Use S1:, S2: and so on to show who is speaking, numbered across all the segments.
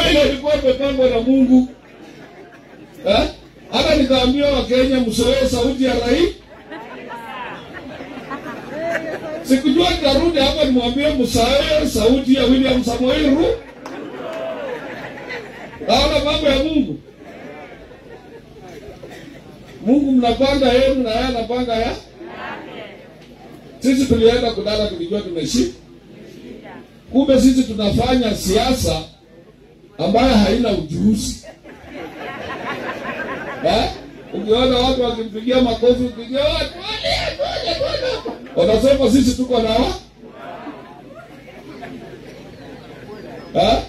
S1: ile ilikuwa imepangwa na Mungu eh? Hata nikaambia Wakenya msoee sauti ya rais. Sikujua nitarudi hapa nimwambie msoee sauti ya William Samoei Ruto. Naona mambo ya Mungu. Mungu mnapanga yenu na yeye anapanga ya sisi tulienda kulala tulijua tumeshinda. Kumbe sisi tunafanya siasa ambayo haina ujuzi. Eh? Ukiona watu wakimpigia makofi, ukipigia watu wanasema sisi tuko na wa eh?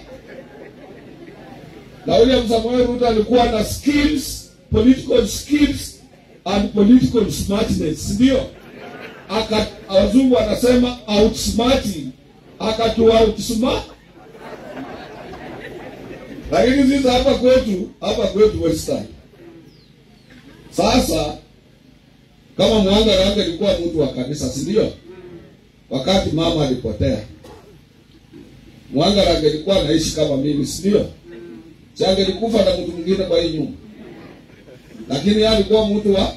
S1: Na William Samoei Ruto alikuwa na skills, political skills and political smartness, ndio aka wazungu wanasema outsmarting, akatu outsmart. Lakini sisi hapa kwetu, hapa kwetu Western, sasa kama Mwanga Range alikuwa mtu wa kanisa, si ndio? Wakati mama alipotea, Mwanga Range alikuwa anaishi kama mimi, si ndio? Si angelikufa na mtu mwingine kwa hii nyumba, lakini yeye alikuwa mtu wa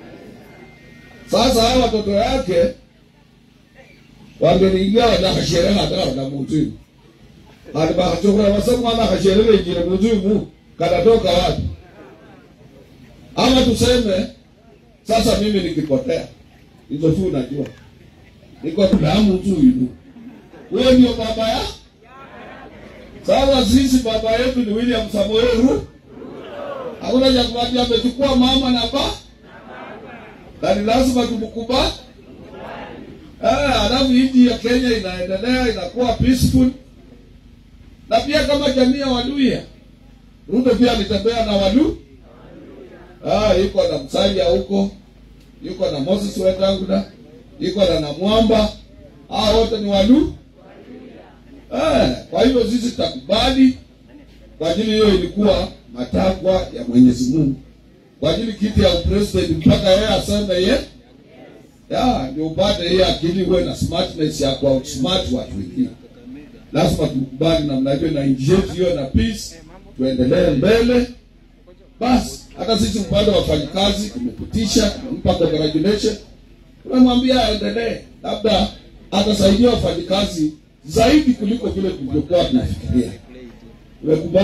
S1: sasa hawa watoto yake wangeliingia wanakasherehe hata na mtu alibachokura wasema wanakasherehe injile mtu kanatoka wapi? Ama tuseme sasa mimi nikipotea, hizo tu unajua niko damu tu hivi, huyo ndio baba ya sasa. Sisi baba yetu ni William Samoei Ruto, hakuna cha kuambia, amechukua mama na baba na ni lazima tumkubali. Eh, alafu nchi ya Kenya inaendelea inakuwa peaceful, na pia kama jamii ya Waluya, Ruto pia alitembea na Walu ah, yuko na Msalia huko, yuko na Moses Wetangula, yuko na Namwamba, hao wote ni Walu eh. Kwa hivyo sisi tutakubali kwa ajili hiyo, ilikuwa matakwa ya Mwenyezi Mungu kwa ajili kiti ya upresident mpaka yeye aseme ye ya ndio upate hiyo akili, uwe na smartness ya kwa smart watu wengine. Lazima tukubali namna hiyo, na nchi yetu hiyo na peace, tuendelee mbele. Basi hata sisi upande wa wafanyikazi tumepitisha, tumempa congratulation, tumemwambia aendelee, labda atasaidia wafanyikazi zaidi kuliko vile tulivyokuwa tunafikiria. Tumekubali.